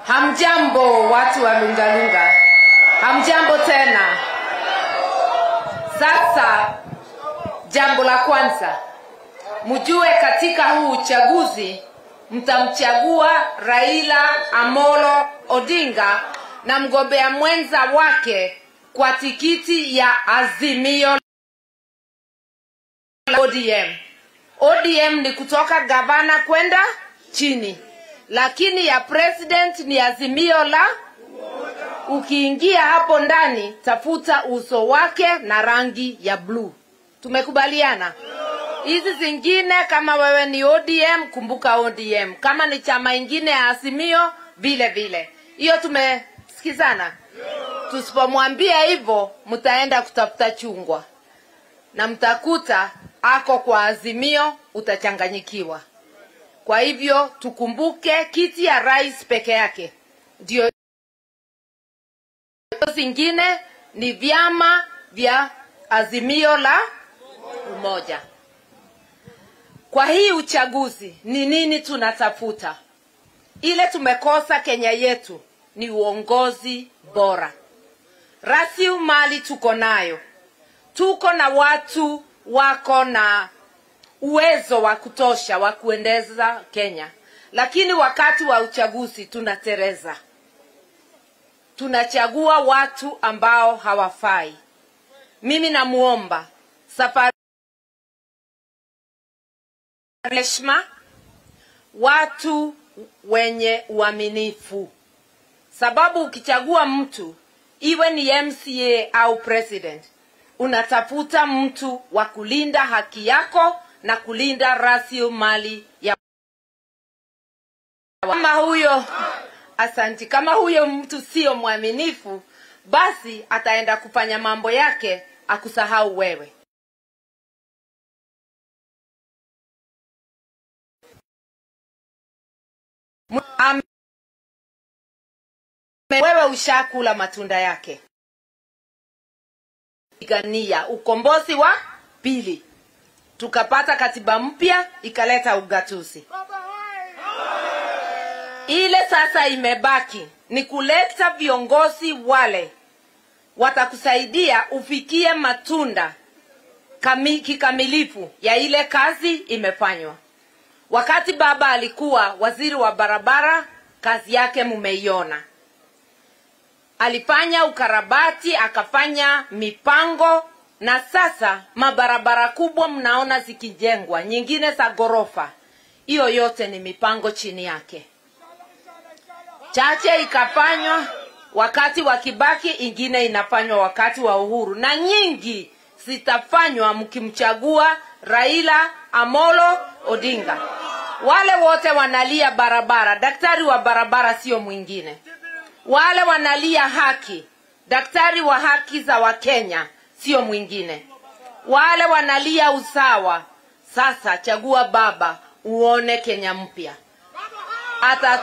Hamjambo watu wa Lungalunga, hamjambo tena. Sasa jambo la kwanza, mjue katika huu uchaguzi mtamchagua Raila Amolo Odinga na mgombea mwenza wake kwa tikiti ya Azimio la ODM. ODM ni kutoka gavana kwenda chini, lakini ya president ni Azimio la ukiingia hapo ndani tafuta uso wake na rangi ya bluu. Tumekubaliana? Hizi zingine kama wewe ni ODM, kumbuka ODM. Kama ni chama ingine ya Azimio, vile vile. Hiyo tumesikizana. Tusipomwambia hivyo, mtaenda kutafuta chungwa na mtakuta ako kwa Azimio, utachanganyikiwa. Kwa hivyo tukumbuke kiti ya rais peke yake ndio zingine ni vyama vya Azimio la Umoja. Kwa hii uchaguzi ni nini tunatafuta? Ile tumekosa Kenya yetu ni uongozi bora. Rasilimali tuko nayo, tuko na watu wako na uwezo wa kutosha wa kuendeza Kenya, lakini wakati wa uchaguzi tunatereza, tunachagua watu ambao hawafai. Mimi namuomba safari heshima, watu wenye uaminifu, sababu ukichagua mtu iwe ni MCA au president, unatafuta mtu wa kulinda haki yako na kulinda rasilimali ya kama huyo asanti, kama huyo mtu sio mwaminifu, basi ataenda kufanya mambo yake akusahau wewe. Am- wewe ushakula matunda yake. Pigania ukombozi wa pili, tukapata katiba mpya ikaleta ugatuzi. Ile sasa imebaki ni kuleta viongozi wale watakusaidia ufikie matunda kami, kikamilifu ya ile kazi imefanywa. Wakati baba alikuwa waziri wa barabara, kazi yake mumeiona. Alifanya ukarabati, akafanya mipango, na sasa mabarabara kubwa mnaona zikijengwa, nyingine za ghorofa. Hiyo yote ni mipango chini yake. Chache ikafanywa wakati wa Kibaki, ingine inafanywa wakati wa Uhuru, na nyingi zitafanywa mkimchagua Raila Amolo Odinga. Wale wote wanalia barabara, daktari wa barabara sio mwingine. Wale wanalia haki, daktari wa haki za Wakenya sio mwingine. Wale wanalia usawa, sasa chagua baba, uone Kenya mpya. Ata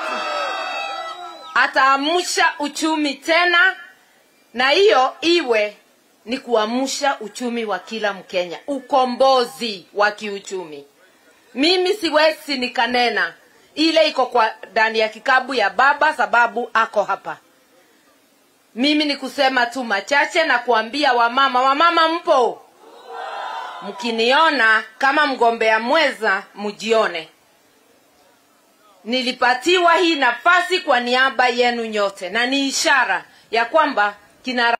ataamsha uchumi tena, na hiyo iwe ni kuamsha uchumi wa kila Mkenya, ukombozi wa kiuchumi. Mimi siwezi nikanena ile iko kwa ndani ya kikabu ya baba, sababu ako hapa. Mimi ni kusema tu machache na kuambia wamama, wamama mpo, mkiniona kama mgombea mweza, mjione nilipatiwa hii nafasi kwa niaba yenu nyote, na ni ishara ya kwamba kina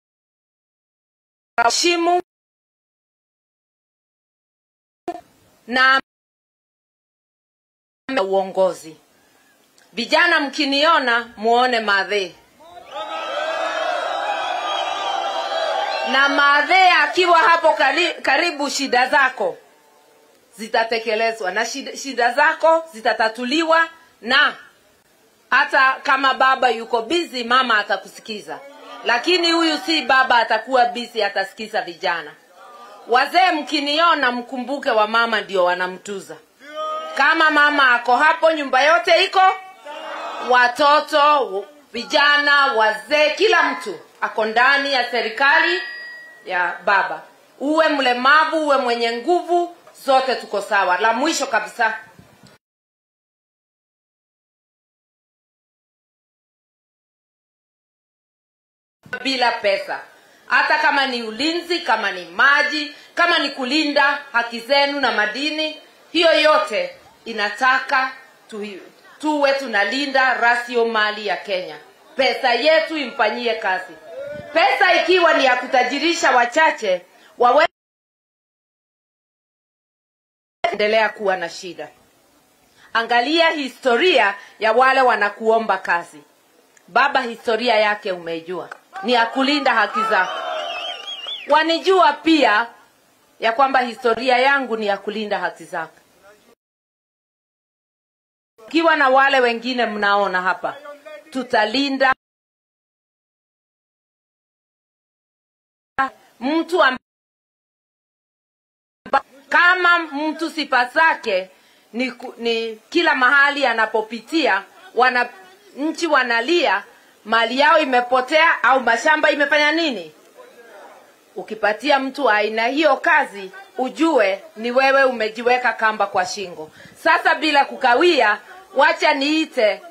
heshimu na uongozi. Vijana mkiniona muone madhe na madhe akiwa hapo kari, karibu, shida zako zitatekelezwa na shida, shida zako zitatatuliwa, na hata kama baba yuko bizi, mama atakusikiza, lakini huyu si baba, atakuwa bizi, atasikiza vijana. Wazee mkiniona, mkumbuke wa mama ndio wanamtuza. Kama mama ako hapo, nyumba yote iko, watoto, vijana, wazee, kila mtu ako ndani ya serikali ya baba. Uwe mlemavu, uwe mwenye nguvu, zote tuko sawa. La mwisho kabisa, bila pesa hata kama ni ulinzi kama ni maji kama ni kulinda haki zenu na madini hiyo yote inataka tu, tuwe tunalinda rasiomali ya kenya pesa yetu imfanyie kazi pesa ikiwa ni ya kutajirisha wachache wawe endelea kuwa na shida angalia historia ya wale wanakuomba kazi baba historia yake umeijua ni ya kulinda haki zako wanijua pia ya kwamba historia yangu ni ya kulinda haki zako ukiwa na wale wengine mnaona hapa tutalinda mtu amba, kama mtu sifa zake ni, ku- ni kila mahali anapopitia wana nchi wanalia mali yao imepotea au mashamba imefanya nini ukipatia mtu wa aina hiyo kazi ujue ni wewe umejiweka kamba kwa shingo sasa bila kukawia wacha niite